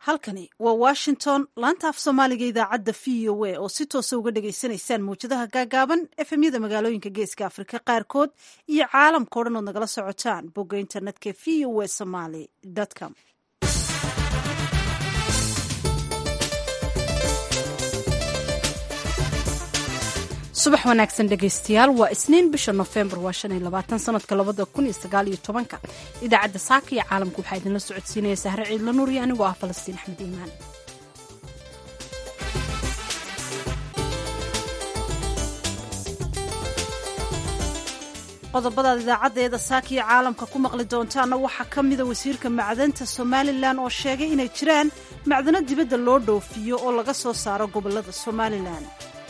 halkani waa washington laanta af soomaaliga idaacadda v o a oo si toosa uga dhagaysanaysaan mawjadaha gaagaaban efemyada magaalooyinka geeska afrika qaarkood iyo caalamka o dhan ood nagala socotaan bogga internetka v o a somaly com subax wanaagsan dhegaystayaal waa isniin bisha nofembar waa shan iyo labaatan sanadka labada kun iyo sagaal iyo tobanka idaacadda saaka iyo caalamka waxaa idinla socodsiinaya sahre ciidla nuur iyo anigoo ah falastiin axmed iimaan qodobadaad idaacaddeeda saaka iyo caalamka ku maqli doontaana waxaa ka mida wasiirka macdanta somalilan oo sheegay inay jiraan macdano dibadda loo dhoofiyo oo laga soo saaro gobollada somalilan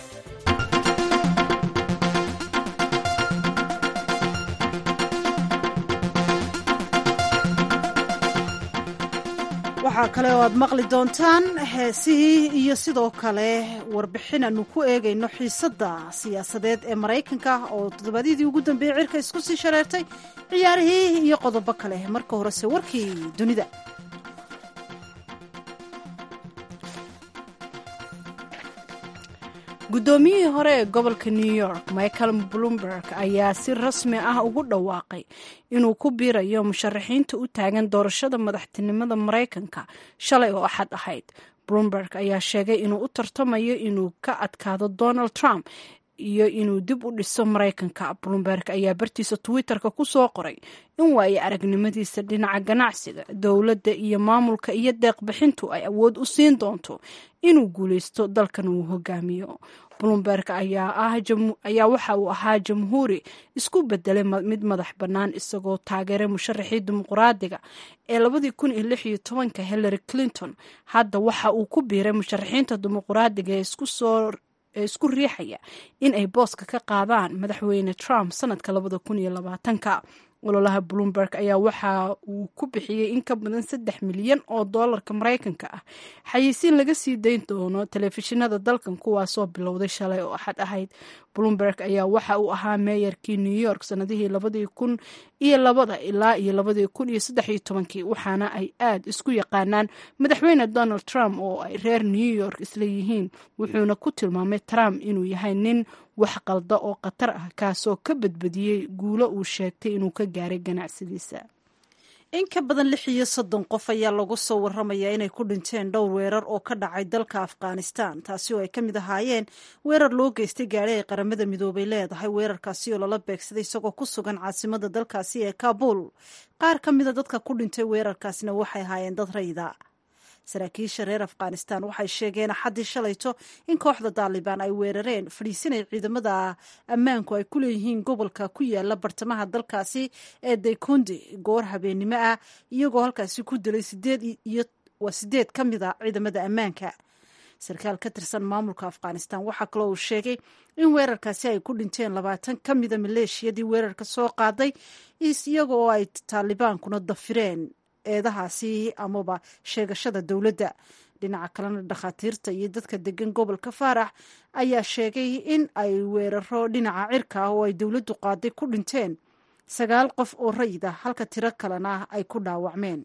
waxaa kale oo aad maqli doontaan heesihii iyo sidoo kale warbixin aanu ku eegayno xiisadda siyaasadeed ee maraykanka oo toddobaadyadii ugu dambeeyey cirka isku sii shareertay ciyaarihii iyo qodobo kale marka horese warkii dunida guddoomiyihii hore ee gobolka new york michael bloomberg ayaa si rasmi ah ugu dhawaaqay inuu ku biirayo musharaxiinta u taagan doorashada madaxtinimada maraykanka shalay oo axad ahayd bloomberg ayaa sheegay inuu u tartamayo inuu ka adkaado donald trump iyo inuu dib u dhiso maraykanka bloomberg ayaa bartiisa twitter-ka ku soo qoray in waaye aragnimadiisa dhinaca ganacsiga dowladda iyo maamulka iyo deeqbixintu ay awood u siin doonto inuu guuleysto dalkan uu hogaamiyo bloomberg ayaa waxa uu ahaa jamhuuri isku bedelay mid madax bannaan isagoo taageeray musharaxii dimuqraadiga ee labadii kun iyo lix iyo tobanka hillary clinton hadda waxa uu ku biiray musharaxiinta dimuqraadiga ee isku soo ee isku riixaya in ay booska ka qaadaan madaxweyne trump sanadka labada kun iyo labaatanka ololaha bloomberg ayaa waxa uu ku bixiyey in ka badan saddex milyan oo doolarka maraykanka ah xayeysiin laga sii dayn doono telefishinada dalkan kuwaasoo bilowday shalay oo axad ahayd bloomberg ayaa waxa uu ahaa meeyarkii new york sanadihii labadii kun iyo labada ilaa iyo labadii kun iyo saddex iyo tobankii waxaana ay aad isku yaqaanaan madaxweyne donald trump oo ay reer new york isla yihiin wuxuuna ku tilmaamay trump inuu yahay nin wax qalda oo khatar ah kaasoo ka badbadiyey guulo uu sheegtay inuu ka gaaray ganacsadiisa in ka badan lix iyo soddon qof ayaa lagu soo waramayaa inay ku dhinteen dhowr weerar oo ka dhacay dalka afghanistan taasi oo ay ka mid ahaayeen weerar loo geystay gaari ay qaramada midoobay leedahay weerarkaasi oo lala beegsaday isagoo ku sugan caasimada dalkaasi ee kaabul qaar ka mida dadka ku dhintay weerarkaasina waxay ahaayeen dad rayda saraakiisha reer afghanistan waxay sheegeen axaddii shalayto in kooxda daalibaan ay weerareen fadhiisinay ciidamada ammaanku ay ku leeyihiin gobolka ku yaala bartamaha dalkaasi ee daykundi goor habeennimo ah iyagoo halkaasi ku dilay waa sideed ka mid a ciidamada ammaanka sarkaal ka tirsan maamulka afghanistan waxaa kaloo uu sheegay in weerarkaasi ay ku dhinteen labaatan ka mida maleeshiyadii weerarka soo qaaday iyagoo ay taalibaankuna dafireen eedahaasi amaba sheegashada dowladda dhinaca kalena dhakhaatiirta iyo dadka degan gobolka faarax ayaa sheegay in ay weeraro dhinaca cirka ah oo ay dowladdu qaaday ku dhinteen sagaal qof oo rayida halka tiro kalena ay ku dhaawacmeen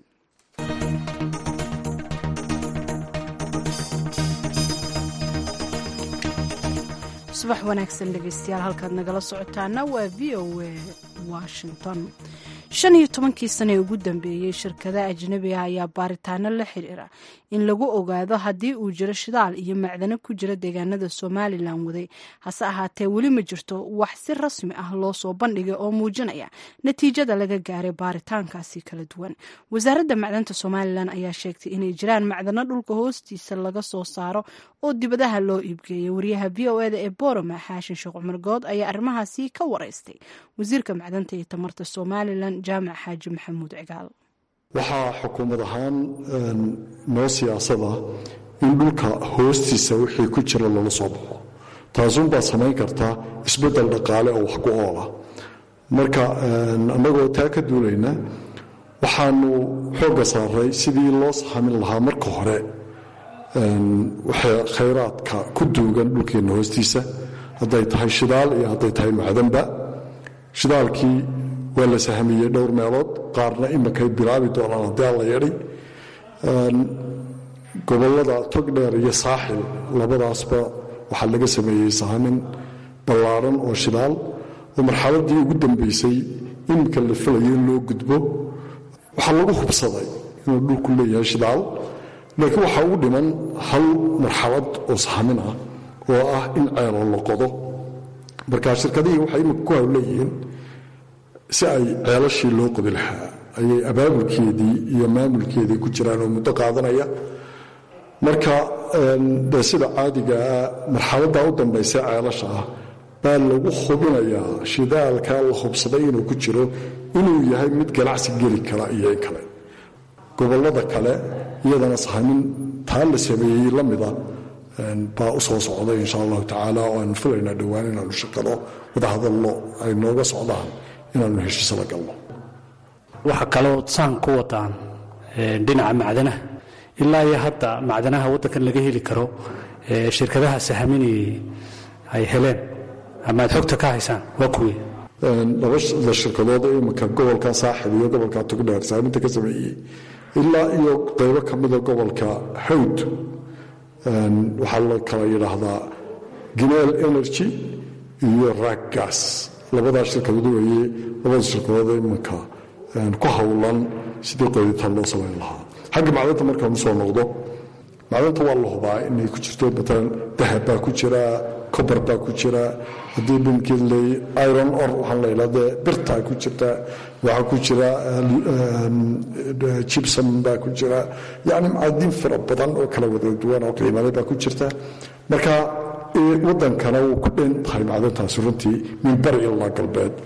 subax wanaagsan dhegeystayaal halkaad nagala socotaana waa v o a washington shan iyo tobankii sane ee ugu dambeeyey shirkada ajnabi ah ayaa baaritaano la xiriira in lagu ogaado haddii uu jiro shidaal iyo macdano ku jira deegaanada somalilan waday hase ahaatee weli ma jirto wax si rasmi ah loo soo bandhigay oo muujinaya natiijada laga gaaray baaritaankaasi kala duwan wasaaradda macdanta somalilan ayaa sheegtay inay jiraan macdano dhulka hoostiisa laga soo saaro oo dibadaha loo iibgeeyay wariyaha v o eda ee boroma xaashin sheekh cumar good ayaa arrimahaasi ka wareystay wasiirka macdanta iyo tamarta somalilan jaamac xaaji maxamuud cigaal waxaa xukuumad ahaan noo siyaasada in dhulka hoostiisa wixii ku jira lala soo baxo taasunbaa samayn kartaa isbeddel dhaqaale oo wax ku oola marka annagoo taa ka duulayna waxaanu xoogga saaray sidii loo sahamin lahaa marka hore khayraadka ku duugan dhulkeenna hoostiisa hadday tahay shidaal iyo hadday tahay macdanba shidaalkii waa la sahmiyey dhowr meelood qaarna imakay bilaabi doonaan haddii alla yeedhay gobollada togdheer iyo saaxil labadaasba waxaa laga sameeyey sahamin ballaaran oo shidaal oo marxaladii ugu dambaysay iminka la filayo in loo gudbo waxaa lagu hubsaday inuu dhulku leeyahay shidaal laakiin waxaa ugu dhiman hal marxalad oo sahamin ah oo ah in ceelo la qodo marka shirkadihii waxay iminka ku hawleeyihiin si ay ceelashii loo qodi lahaa ayay abaabulkeedii iyo maamulkeedii ku jiraan oo muddo qaadanaya marka de sida caadigaa marxaladdaa u dambaysa ceelasha ah baa lagu hubinayaa shidaalka la hubsaday inuu ku jiro inuu yahay mid ganacsi geli kara iyo in kale gobollada kale iyadana sahamin taa la sameeyey la mida baa u soo socday insha allahu tacaala oo aanu filaynaa dhowaan inaanu shaqano wadahadallo ay nooga socdaan inaanu heshiis la galno waxaa kaloo saan ku wadaan dhinaca macdanaha ilaa iyo hadda macdanaha waddankan laga heli karo shirkadaha sahaminayay ay heleen ama aad xogta ka haysaan waa kuwii labada shirkadood ee iminka gobolka saaxib iyo gobolka togdheer saaminta ka sameeyey ilaa iyo qaybo ka mida gobolka hawd waxaa la kala yidhaahdaa gineel energy iyo raggas labadaa shirkadood weeye labada shirkadood ee iminka ku howlan sidii qoditaan loo samayn lahaa xagga macdanta markaanu soo noqdo macdanta waa la hubaa inay ku jirto matalan dahab baa ku jira cobar baa ku jira haddii binkeed leey iron or waxaan la yidhahdee birtaa ku jirta waxaa ku jira jibson baa ku jira yacni macdin fara badan oo kala wada duwan oo qiimale baa ku jirta marka waddankana wuu ku dhen tahay macdantaasi runtii min bari ilaa galbeed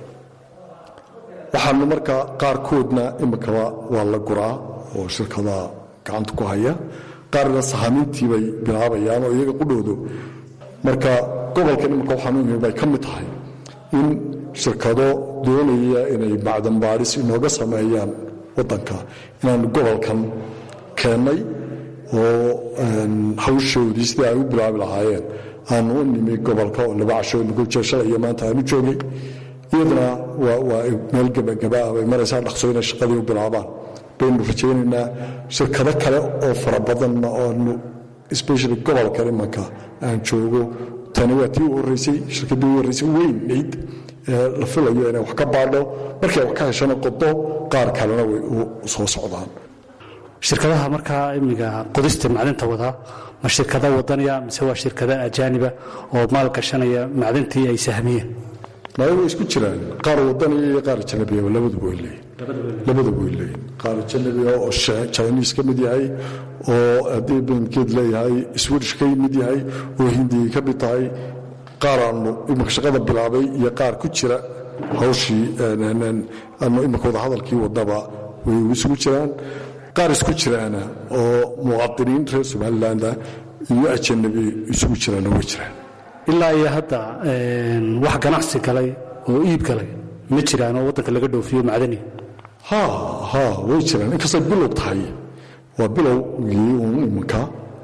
waxaanu marka qaarkoodna imikaba waa la guraa oo shirkadaha gacanta ku haya qaarna sahamintii bay bilaabayaan oo iyaga qudhoodu marka gobolkan imika waxaanu imi bay ka mid tahay in shirkado doonaya inay macdan baadhis inooga sameeyaan waddanka inaanu gobolkan keennay oo hawshoodii sidii ay u bilaabi lahaayeen aanu u nimi gobolka oo laba casho imikujeeshada iyo maanta aanu joogay iyaduna waa meel gebagabaa bay maraysaa dhaqso inay shaqadii u bilaabaan baynu rajaynaynaa shirkado kale oo fara badanna oonu especially gobolkan imanka aan joogo tani waa tii u horreysay shirkaddii u horreysay weynayd ee la filayo inay wax ka baadho markay wax ka heshana qodo qaar kalena way u soo socdaan shirkadaha markaa imiga qodista macdinta wadaa ma shirkada wadanaya mise waa shirkada ajaaniba oo maal gashanaya macdintii ay sahmiyeen maya way isku jiraan qaar wadaniya iyo qaar janabiya labaduba way leeyihin labaduba way leeyihin qaar janabiya oo chinese ka mid yahay oo haddii bankeed leeyahay swedish ka mid yahay oo hindiya ka mid tahay qaar aanu imika shaqada bilaabay iyo qaar ku jira hawshii aanu imika wada hadalkii wadaba way isugu jiraan qaar isku jiraana oo muwaadiniin reer somalilandah iyo ajanabi isugu jiraana way jiraan ilaa iyo hadda wax ganacsi galay oo iib galay ma jiraan oo waddanka laga dhoofiyo macdani ha ha way jiraan inkastay bilow tahay waa bilowgii uun iminka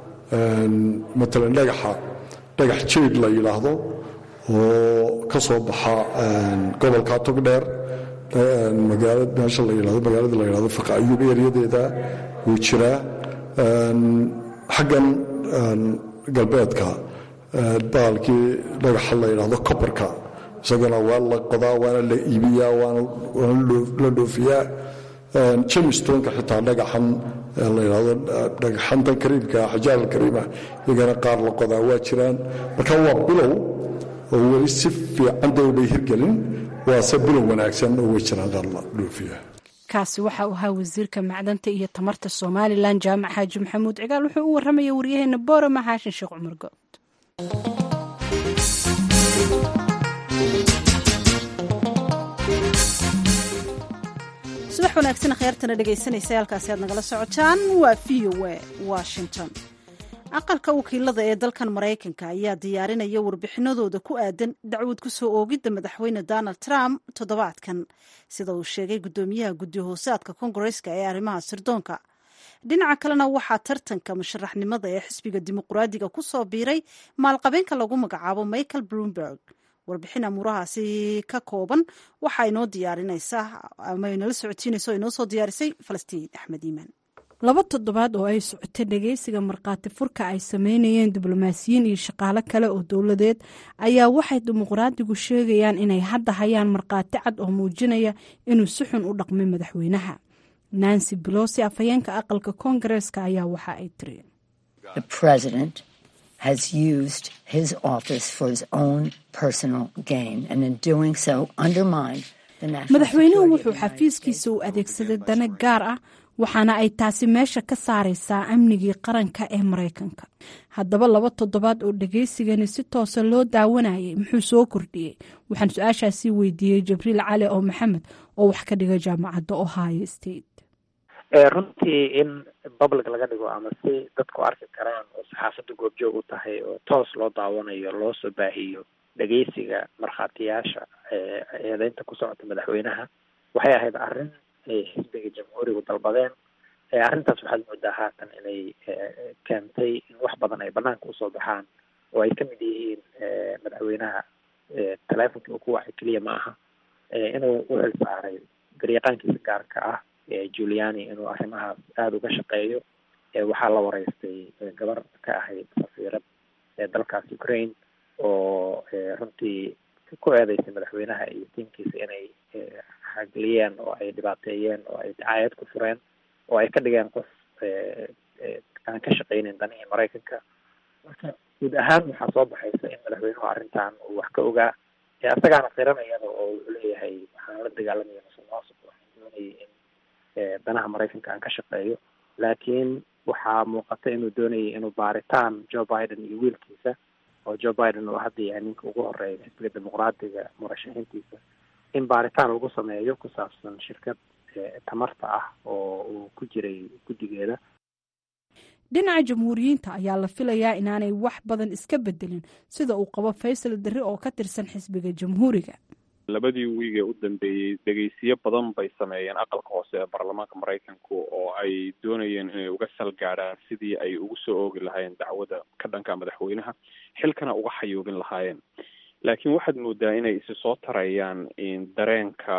matalan dhagaxa dhagax jeed la yidhaahdo oo ka soo baxa gobolka togdheer magaala meesha la yidhahdo magaalada la yidhahdo faqa ayuub eryadeeda wuu jiraa xaggan galbeedka baalkii dhagaxa la yidhaahdo kobarka isagana waa la qodaa waana la iibiyaa waana la dhoofiyaa jemistonka xitaa dhagaxan la yidhahdo dhagaxantan kariimka xajaar alkariima iyagana qaar la qodaa waa jiraan marka waa bilow oo weli si fiican dowbay hirgelin waase bilow wanaagsan oo way jiraan qaar la dhoofiya kaasi waxa uu ahaa wasiirka macdanta iyo tamarta somalilan jaamac xaaji maxamuud cigaal wuxuu u warramaya waryaheena boorama xaashin sheekh cumar good subax wanaagsan kheyrtana dhegaysanaysa halkaasi aad nagala socotaan waa v o a washington aqalka wakiilada ee dalkan maraykanka ayaa diyaarinaya warbixinadooda ku aadan dacwad ku soo oogidda madaxweyne donald trump toddobaadkan sida uu sheegay guddoomiyaha guddi hoosaadka kongareska ee arrimaha sirdoonka dhinaca kalena waxaa tartanka musharaxnimada ee xisbiga dimuqraadiga ku soo biiray maalqabeenka lagu magacaabo michael bloomberg warbixin amuurahaasi ka kooban waxaa inoo diyaarinaysaa ama inala socotiinaysa oo inoo soo diyaarisay falastiin axmed iimaan laba toddobaad oo ay socotay dhageysiga markhaati furka ay sameynayeen diblomaasiyiin iyo shaqaale kale oo dowladeed ayaa waxay dimuqraadigu sheegayaan inay hadda hayaan markhaati cad oo muujinaya inuu si xun u dhaqmay madaxweynaha nancy belosi afhayeenka aqalka koongareeska ayaa waxa ay tiri has used his office for his own personal gain and in doing so undermined the national madaxweynuhu wuxuu xafiiskiisa u adeegsaday dana gaar ah waxaana ay taasi meesha ka saaraysaa amnigii qaranka ee maraykanka haddaba laba toddobaad oo dhageysigani si toosa loo daawanayay muxuu soo kordhiyey waxaan su-aashaasii weydiiyey jibriil cali oo maxamed oo wax ka dhiga jaamacadda ohio state runtii in public laga dhigo ama si dadku arki karaan oo saxaafadda goobjoog u tahay oo toos loo daawanayo loo soo baahiyo dhegeysiga markhaatiyaasha eedeynta ku socota madaxweynaha waxay ahayd arrin ay xisbiga jamhuurigu dalbadeen arrintaas waxaad moodaa haatan inay keentay in wax badan ay banaanka usoo baxaan oo ay kamid yihiin madaxweynaha teleefonka uu ku wacay keliya ma aha inuu u xil saaray garyaqaankiisa gaarka ah juliani inuu arrimahaas aada uga shaqeeyo waxaa la wareystay gabar ka ahayd safiirad ee dalkaas ukraine oo runtii ku eedeysay madaxweynaha iyo tiimkiisa inay xagliyeen oo ay dhibaateeyeen oo ay dacaayad ku fureen oo ay ka dhigeen qof aan ka shaqeynin danihii maraykanka marka guud ahaan waxaa soo baxaysa in madaxweynuhu arrintan uu wax ka ogaa isagaana qiranayada oo wuxuu leeyahay waxaan la dagaalamaya musuqmaasuq waxaan doonayay in danaha maraykanka aan ka shaqeeyo laakiin waxaa muuqata inuu doonayay inuu baaritaan joe biden iyo wiilkiisa oo joe biden uu hadda yahay ninka ugu horeeya xisbiga dimuqraadiga murashaxiintiisa in baaritaan lagu sameeyo ku saabsan shirkad tamarta ah oo uu ku jiray guddigeeda dhinaca jamhuuriyiinta ayaa la filayaa inaanay wax badan iska bedelin sida uu qabo faysal darri oo ka tirsan xisbiga jamhuuriga labadii wiig ee u dambeeyey dhegeysiyo badan bay sameeyeen aqalka hoose ee baarlamaanka maraykanku oo ay doonayeen inay uga salgaadhaan sidii ay ugu soo oogi lahaayeen dacwada ka dhanka madaxweynaha xilkana uga xayuubin lahaayeen laakiin waxaad moodaa inay isi soo tarayaan dareenka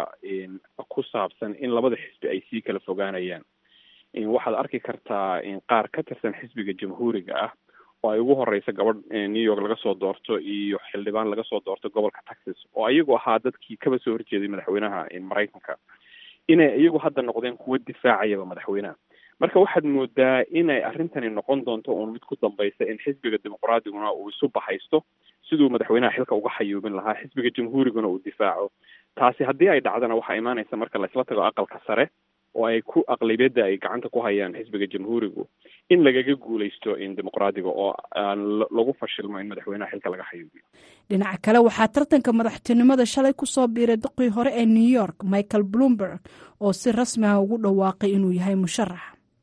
ku saabsan in labada xisbi ay sii kala fogaanayaan waxaad arki kartaa qaar ka tirsan xisbiga jamhuuriga ah oo ay ugu horeysa gabadh new york laga soo doorto iyo xildhibaan laga soo doorto gobolka texas oo iyagu ahaa dadkii kaba soo horjeeday madaxweynaha maraykanka inay iyagu hadda noqdeen kuwo difaacayaba madaxweynaha marka waxaad moodaa inay arrintani noqon doonto uun mid ku dambaysa in xisbiga dimuqraadiguna uu isu baxaysto siduu madaxweynaha xilka uga xayuubin lahaa xisbiga jamhuuriguna uu difaaco taasi haddii ay dhacdana waxaa imaanaysa marka laisla tago aqalka sare oo ay ku aqlabiyadda ay gacanta ku hayaan xisbiga jamhuurigu in lagaga guuleysto in dimuqraadiga oo aan lagu fashilmo in madaxweynaha xilka laga xayuubiyo dhinaca kale waxaa tartanka madaxtinimada shalay kusoo biiray duqii hore ee new york michael bloomberg oo si rasmi ah ugu dhawaaqay inuu yahay musharax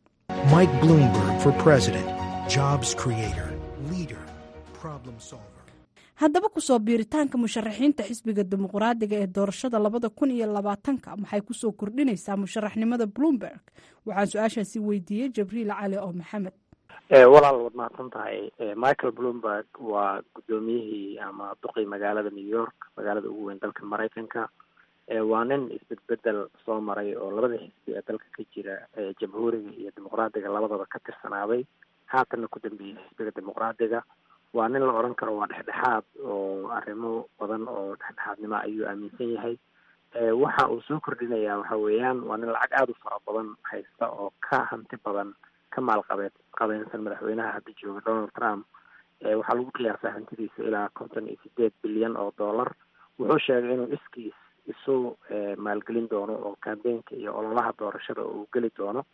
mike bloomberg for president jobs creator leader problem solver haddaba kusoo biiritaanka musharaxiinta xisbiga dimuqraadiga ee doorashada labada kun iyo labaatanka maxay kusoo kordhinaysaa musharaxnimada bloomberg waxaan su-aashaasi weydiiyey jibriil cali oo maxamed walaal waad mahadsan tahay michael bloomberg waa guddoomiyihii ama duqii magaalada new york magaalada ugu weyn dalka maraykanka waa nin isbedbedel soo maray oo labada xisbi ee dalka ka jira jamhuuriga iyo dimuqraadiga labadaba ka tirsanaaday haatanna ku dambeeyey xisbiga dimuqraadiga waa nin la odhan karo waa dhexdhexaad oo arrimo badan oo dhexdhexaadnimo ayuu aaminsan yahay waxa uu soo kordhinayaa waxa weeyaan waa nin lacag aada u fara badan haysta oo ka hanti badan ka maalqabeed qabeynsan madaxweynaha hadda jooga donald trump waxaa lagu qiyaasaa hantidiisa ilaa konton iyo sideed bilyan oo dollar wuxuu sheegay inuu iskiis isu maalgelin doono oo kambeynka iyo ololaha doorashada uu geli doono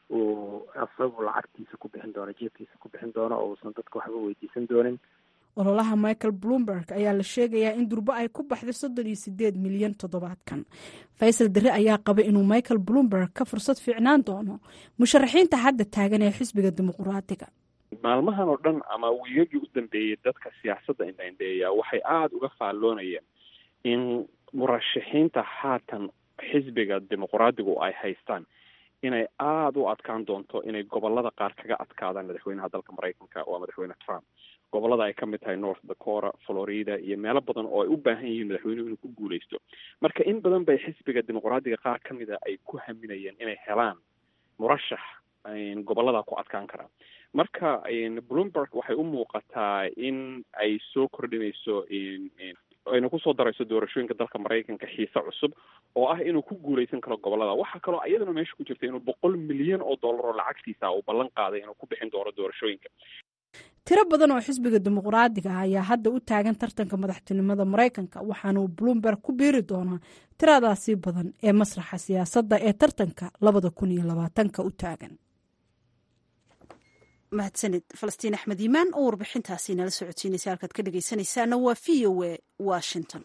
uu isagu lacagtiisa ku bixin doono jeebkiisa ku bixin doono oo uusan dadka waxba weydiisan doonin ololaha michael bloomberg ayaa la sheegayaa in durbo ay ku baxday soddon iyo sideed milyan toddobaadkan faysal dare ayaa qaba inuu michael bloomberg ka fursad fiicnaan doono musharaxiinta hadda taagan ee xisbiga dimuqraadiga maalmahan oo dhan ama wiigagii u dambeeyey dadka siyaasadda indhaindheeya waxay aada uga faalloonayeen in murashaxiinta haatan xisbiga dimuqraadigu ay haystaan inay aada u adkaan doonto inay gobolada qaar kaga adkaadaan madaxweynaha dalka maraykanka waa madaxweyne trump gobolada ay ka mid tahay north dakota florida iyo meelo badan oo ay u baahan yihiin madaxweynuhu inuu ku guuleysto marka in badan bay xisbiga dimuqraadiga qaar ka mida ay ku haminayeen inay helaan murashax gobollada ku adkaan kara marka bloomberg waxay u muuqataa in ay soo kordhinayso ayna kusoo darayso doorashooyinka dalka maraykanka xiise cusub oo ah inuu ku guuleysan karo gobolada waxaa kaloo iyadana meesha ku jirta inuu boqol milyan oo dollar oo lacagtiisa uu ballan qaaday inuu ku bixin doono doorashooyinka tiro badan oo xisbiga dimuqraadiga ah ayaa hadda u taagan tartanka madaxtinimada maraykanka waxaana uu bloomberg ku biiri doonaa tiradaasi badan ee masraxa siyaasadda ee tartanka labada kun iyo labaatanka u taagan mahadsanid falastiin axmed iimaan oo warbixintaasi nala socodsiinaysa halkaad ka dhegeysanaysaana waa v o a washington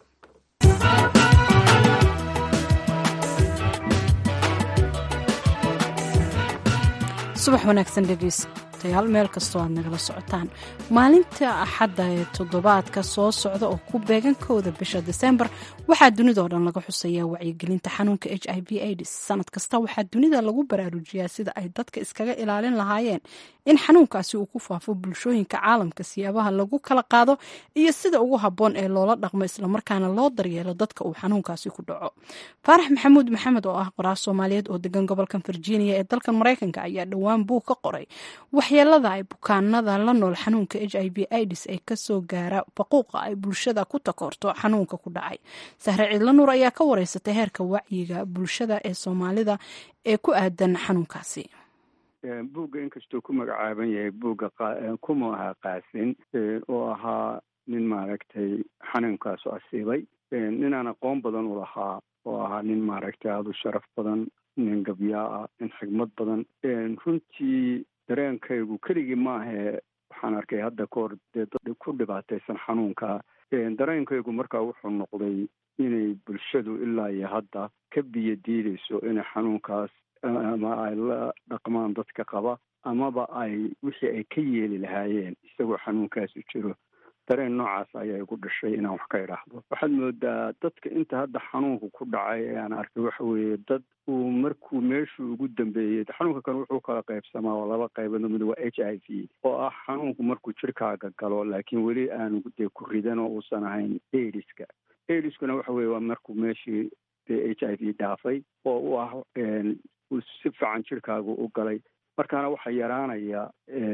subax wanaagsan dhegeystayaal meel kastoo aad nagala socotaan maalinta axadda ee toddobaadka soo socda oo ku beegankooda bisha disembar waxaa dunidao dhan laga xusayaa wacyigelinta xanuunka h i v aids sanad kasta waxaa dunida lagu baraarujiyaa sida ay dadka iskaga ilaalin lahaayeen in xanuunkaasi uu ku faafo bulshooyinka caalamka siyaabaha lagu kala qaado iyo sida ugu habboon ee loola dhaqmo islamarkaana loo daryeelo dadka uu xanuunkaasi ku dhaco faarax maxamuud maxamed oo ah qoraal soomaaliyeed oo degan gobolkan virginia ee dalkan maraykanka ayaa dhowaan buug ka qoray waxyeelada ay bukaanada la nool xanuunka h i v ids ee kasoo gaara faquuqa ay bulshada ku takoorto xanuunka ku dhacay sahre ciidla nuur ayaa ka wareysatay heerka wacyiga bulshada ee soomaalida ee ku aadan xanuunkaasi buugga inkastuu ku magacaaban yahay buugga kuma ahaa qaasin oo ahaa nin maaragtay xanuunkaasu asiibay ninaan aqoon badan u lahaa oo ahaa nin maaragtay aada u sharaf badan nin gabyaa ah nin xigmad badan runtii dareenkaygu keligii maahee waxaan arkay hadda kahor dee dad ku dhibaataysan xanuunka dareenkaygu markaa wuxuu noqday inay bulshadu ilaa iyo hadda ka biyo diidayso inay xanuunkaas ama ay la dhaqmaan dadka qaba amaba ay wixii ay ka yeeli lahaayeen isagoo xanuunkaasu jiro dareen noocaas ayaa igu dhashay inaan wax ka idhaahdo waxaad moodaa dadka inta hadda xanuunka ku dhacay ee aan arkay waxa weeye dad uu markuu meeshuu ugu dambeeyey xanuunka kan wuxuu kala qaybsamaa oo laba qaybood mid waa h i v oo ah xanuunku markuu jirkaaga galo laakiin weli aanu dee ku ridan oo uusan ahayn aidiska aidiskuna waxa weye waa markuu meeshii dee h i v dhaafay oo u ah uu si fiican jirkaagu u galay markaana waxaa yaraanaya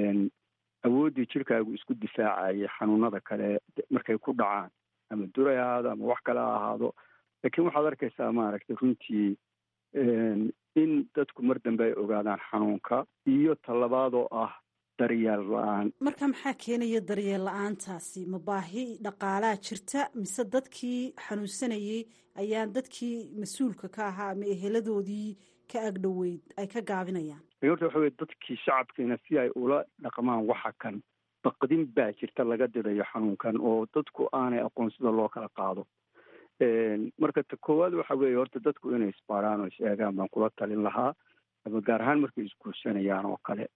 awooddii jirkaagu isku difaacaya xanuunada kale markay ku dhacaan ama duray ahaado ama wax kale ha ahaado laakiin waxaad arkaysaa maaragtay runtii in dadku mar dambe ay ogaadaan xanuunka iyo talabaad oo ah daryeel la-aan marka maxaa keenaya daryeel la-aantaasi ma baahi dhaqaalaa jirta mise dadkii xanuunsanayey ayaan dadkii mas-uulka ka ahaa ama eheladoodii ka agdhoweyd ay ka gaabinayaan horta waxa weye dadkii shacabkiina si ay ula dhaqmaan waxa kan baqdin baa jirta laga didayo xanuunkan oo dadku aanay aqoon sida loo kala qaado marka ta koowaad waxa weeye horta dadku inay isbaaraan oo is eegaan baan kula talin lahaa ama gaar ahaan markay isguursanayaan oo kale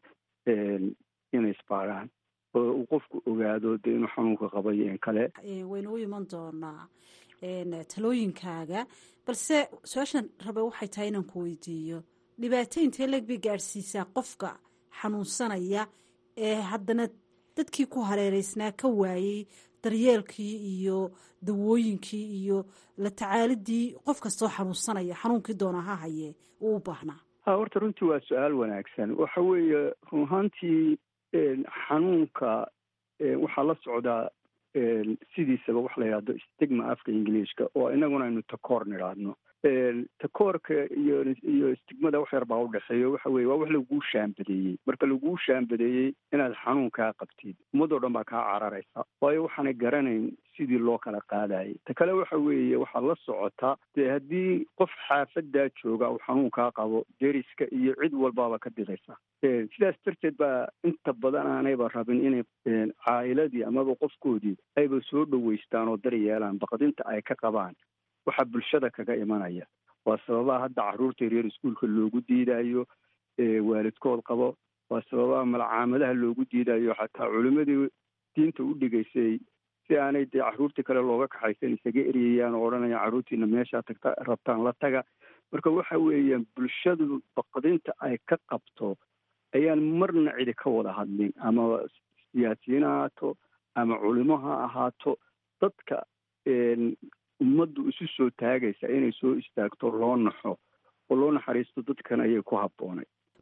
inay isbaaraan oo uu qofku ogaado dee inuu xanuunka qabayo in kale waynu u iman doonaa talooyinkaaga balse su-aashan rabe waxay tahay inaan ku weydiiyo dhibaato intee leeg bay gaadhsiisaa qofka xanuunsanaya ee haddana dadkii ku hareereysnaa ka waayey daryeelkii iyo dawooyinkii iyo la tacaalidii qof kastoo xanuunsanaya xanuunkii doona ha hayee uu u baahnaa ha horta runtii waa su-aal wanaagsan waxa weeye run ahaantii xanuunka waxaa la socdaa sidiisaba wax la yidhahdo stigma afka ingiliishka oo inaguna aynu takoor nidhaahno takoorka iyo iyo stigmada wax yar baa udhexeeya waxa weye waa wax laguu shaambadeeyey marka laguu shaambadeeyey inaad xanuunkaa qabtid ummadoo dhan baa kaa cararaysa waayo waxaanay garanayn sidii loo kala qaadayay ta kale waxa weeye waxaa la socota dee haddii qof xaafadaa jooga uu xanuunkaa qabo deriska iyo cid walbaaba ka didaysa sidaas darteed baa inta badan aanayba rabin inay caa'iladii amaba qofkoodii ayba soo dhoweystaan oo daryeelaan baqdinta ay ka qabaan waxaa bulshada kaga imanaya waa sababaha hadda carruurta yaryar iskuolka loogu diidayo waalidkood qabo waa sababaha malcaamadaha loogu diidayo xataa culimmadii diinta u dhigaysay si aanay dee carruurtii kale looga kaxaysan isaga eryayaan oo odhanaya carruurtiina meeshaa tagta rabtaan la taga marka waxa weeyaan bulshadu baqdinta ay ka qabto ayaan marna cidi ka wada hadlin ama siyaasiyiin ha ahaato ama culimo ha ahaato dadka ummaddu isu soo taagaysa inay soo istaagto loo naxo oo loo naxariisto dadkan ayay ku habboonay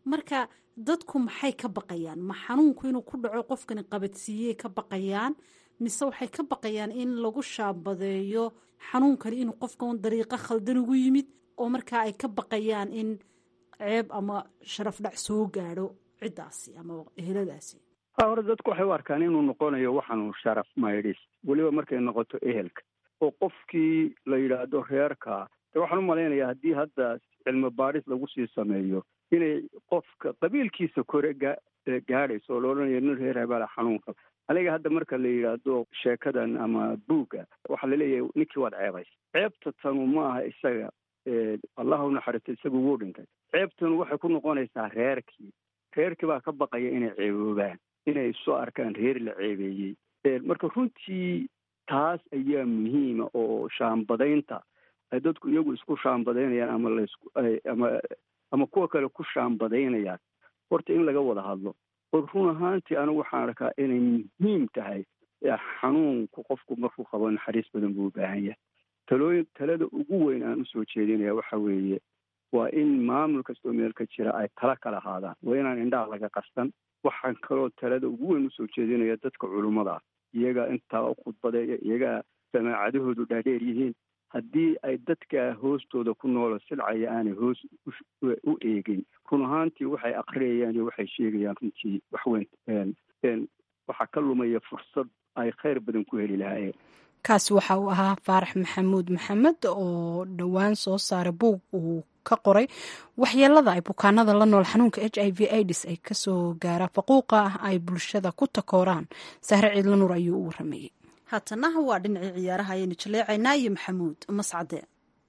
marka dadku maxay ka baqayaan ma xanuunku inuu ku dhaco qofkani qabadsiiyey ka baqayaan mise waxay ka baqayaan in lagu shaabadeeyo xanuunkani inuu qofkan dariiqo khaldan ugu yimid oo markaa ay ka baqayaan in ceeb ama sharaf dhac soo gaadho ciddaasi ama eheladaasi ha hore dadku waxay u arkaan inuu noqonayo waxaanu sharaf maydhis weliba markay noqoto ehelka oo qofkii la yidhaahdo reerka de waxaan u malaynayaa haddii hadda cilmi baadhis lagu sii sameeyo inay qofka qabiilkiisa kore ga gaadhayso oo la odhanayo nin reer habaala xanuunka aniga hadda marka la yidhaahdo sheekadan ama buugga waxaa laleeyahay ninkii waad ceebays ceebta tanu ma aha isaga allah u naxariisto isagu wuu dhintay ceebtanu waxay ku noqonaysaa reerkii reerkii baa ka baqaya inay ceeboobaan inay soo arkaan reer la ceebeeyey marka runtii taas ayaa muhiima oo shaambadaynta ay dadku iyagu isku shaambadaynayaan ama lasku ama ama kuwa kale ku shaambadaynayaan horta in laga wada hadlo oo run ahaantii anigu waxaan arkaa inay muhiim tahay xanuunku qofku markuu qabo naxariis badan buu u baahan yahay talooyin talada ugu weyn aan usoo jeedinaya waxa weeye waa in maamul kastoo meel ka jira ay tala kala haadaan waa inaan indhaha laga qastan waxaan kaloo talada ugu weyn usoo jeedinaya dadka culummada ah iyagaa intaa khudbadeeya iyagaa samaacadahoodu dhaadheer yihiin haddii ay dadka hoostooda ku noolo silcaya aanay hoos u eegin run ahaantii waxay akriyayaan iyo waxay sheegayaan runtii waxweyn waxaa ka lumaya fursad ay khayr badan ku heli lahaayeen kaasi waxa uu ahaa faarax maxamuud maxamed oo dhowaan soo saaray buug uu ka qoray waxyeelada ay bukaanada la nool xanuunka h i v aids ay kasoo gaara faquuqa ah ay bulshada ku takooraan sahre ciidla nuur ayuu u waramayey haatanaha waa dhinacii ciyaaraha ayaynu jaleecaynaa iyo maxamuud mascade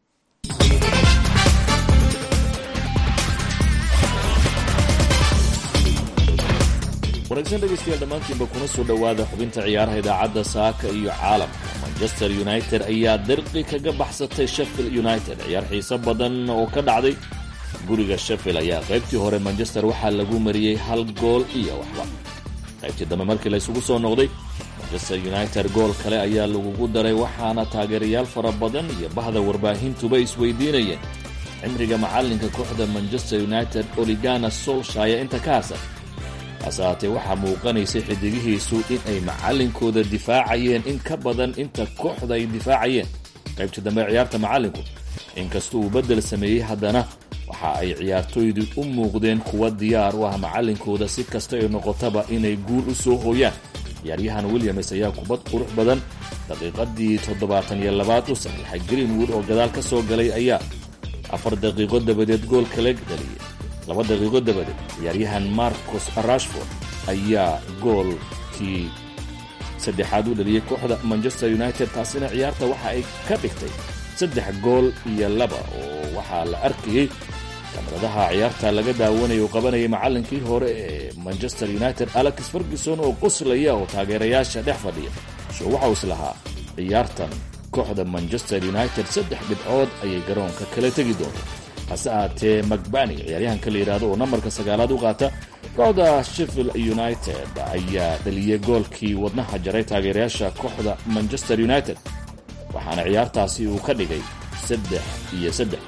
wanaagsan dhegaystayaal dhammaantiinba kuna soo dhowaada xubinta ciyaaraha idaacadda saaka iyo caalamka manchester united ayaa dirqi kaga baxsatay sheffield united ciyaar xiiso badan oo ka dhacday guriga sheffield ayaa qaybtii hore manchester waxaa lagu mariyey hal gool iyo waxba qaybtii dambe markii la isugu soo noqday manchester united gool kale ayaa lagugu daray waxaana taageerayaal fara badan iyo bahda warbaahintuba isweydiinayeen cimriga macallinka kooxda manchester united oligana solshaya inta ka harsan hase haatee waxaa muuqanaysay xidigihiisu in ay macallinkooda difaacayeen in ka badan inta kooxda ay difaacayeen qaybtii dambe ciyaarta macallinku inkasta uu beddel sameeyey haddana waxa ay ciyaartooydu u muuqdeen kuwa diyaar u ah macallinkooda si kasta ay noqotaba inay guul u soo hooyaan ciyaaryahan williams ayaa kubad qurux badan daqiiqadii toddobaatan iyo labaad u saxiixay greenwood oo gadaal ka soo galay ayaa afar daqiiqo dabadeed gool kala dhaliyay laba daqiiqo dabadeed ciyaaryahan marcos rashford ayaa goolkii saddexaad u dhaliyey kooxda manchester united taasina ciyaarta waxa ay ka dhigtay saddex gool iyo laba oo waxaa la arkayey kamaradaha ciyaarta laga daawanaya uu qabanayay macallinkii hore ee manchester united alex ferguson oo qoslaya oo taageerayaasha dhex fadhiya sho waxau is lahaa ciyaartan kooxda manchester united saddex dhibcood ayay garoonka kala tegi doonta hase ahaatee macbani ciyaaryahanka la yidhaahdo oo nambarka sagaalaad u qaata kooxda sheffield united ayaa dhaliyey goolkii wadnaha jaray taageerayaasha kooxda manchester united waxaana ciyaartaasi uu ka dhigay saddex iyo saddex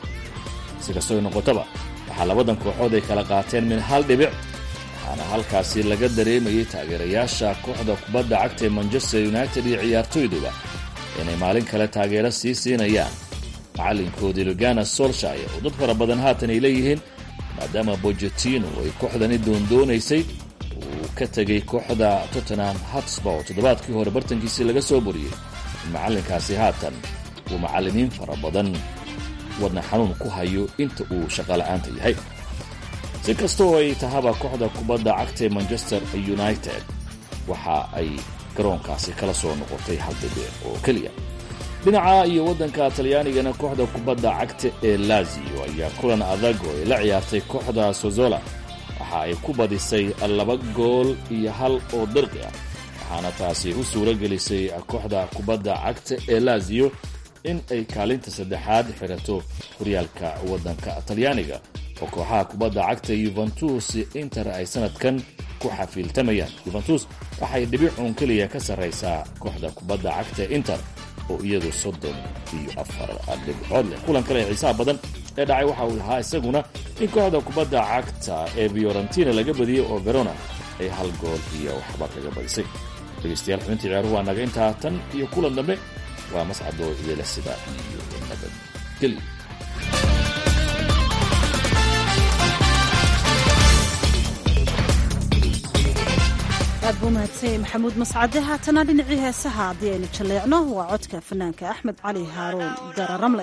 si kastoo noqotaba waxaa labadan kooxood ay kala qaateen min hal dhibic waxaana halkaasi laga dareemayay taageerayaasha kooxda kubadda cagta ee manchester united iyo ciyaartooyduba inay maalin kale taageero sii siinayaan macallinkoodii lugana solshire oo dad fara badan haatan ay leeyihiin maadaama bojetino ay kooxdani doondoonaysay uu ka tegay kooxda tottenham hotspur oo toddobaadkii hore bartankiisii laga soo boriyey in macallinkaasi haatan uu macallimiin fara badan wadna xanuun ku hayo inta uu shaqola'aanta yahay si kastoo ay tahaba kooxda kubadda cagta ee manchester united waxa ay garoonkaasi kala soo noqotay hal dhibic oo keliya dhinaca iyo waddanka talyaanigana kooxda kubadda cagta ee lazio ayaa kulan adag oo ay la ciyaartay kooxda sozola waxa ay ku badisay laba gool iyo hal oo dirqi ah waxaana taasi u suuro gelisay kooxda kubadda cagta ee lazio in ay kaalinta saddexaad xirato horyaalka waddanka talyaaniga oo kooxaha kubadda cagta yuventus inter ay sanadkan ku xafiiltamayaan yuventus waxay dhibicuun keliya ka sarraysaa kooxda kubadda cagta inter oo iyadu soddon iyo afar dhibcood leh kulan kale ee xiisaha badan ee dhacay waxa uu ahaa isaguna in kooxda kubadda cagta ee fiorentina laga badiyey oo verona ay hal gool iyo waxba kaga badisay dhegeystayaal xubintii ciyaaruhu waa naga intaa tan iyo kulan dambe waa mascadoo idila sida iyo nabadgelyo aad buu mahadsanyay maxamuud mascade haatana dhinacii heesaha haddii aynu jalleecno waa codka fanaanka axmed cali haaruun dararamle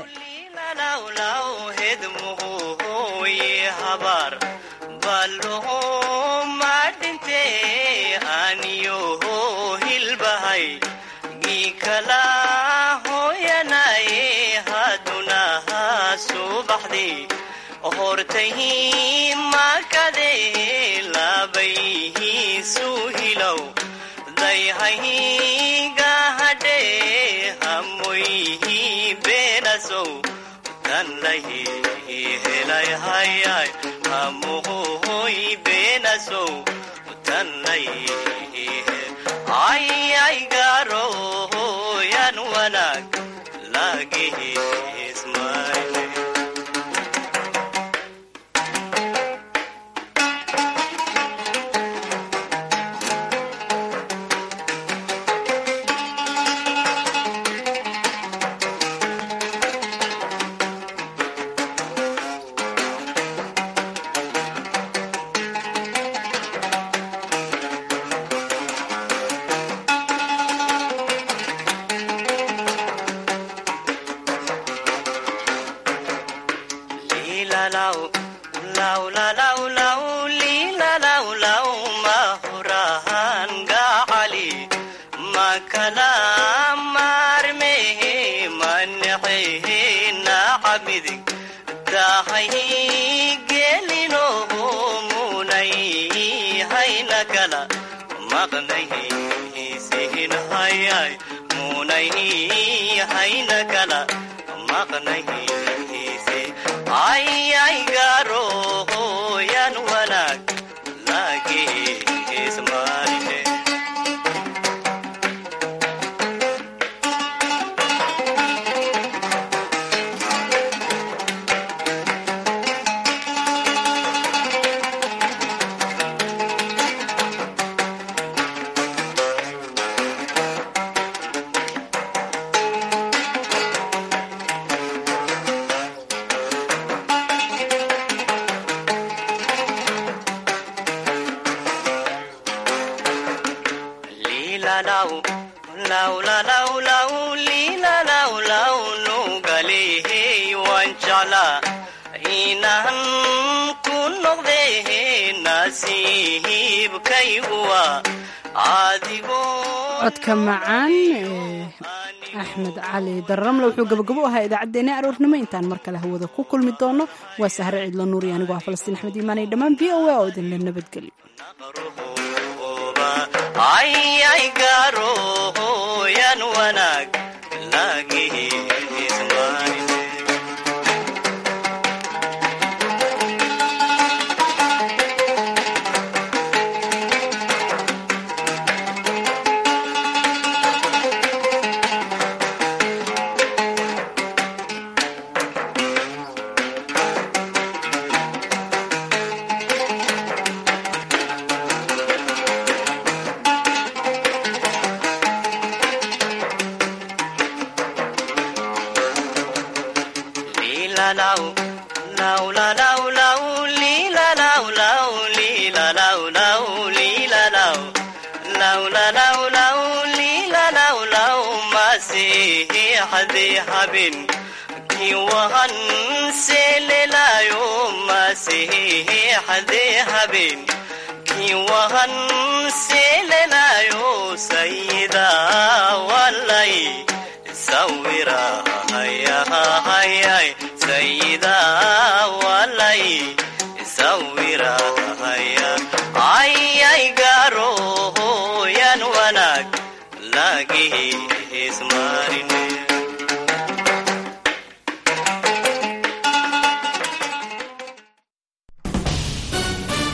codka macaan ee axmed cali dararamle wuxuu gabagabo u ahaa idaacaddeenna aroornimo intaan mar kale hawada ku kulmi doono waa sahre ciidlo nuuri anigoo ah falastiin axmed iimaanay dhammaan v o a oo idinla nabadgelyo Ismarine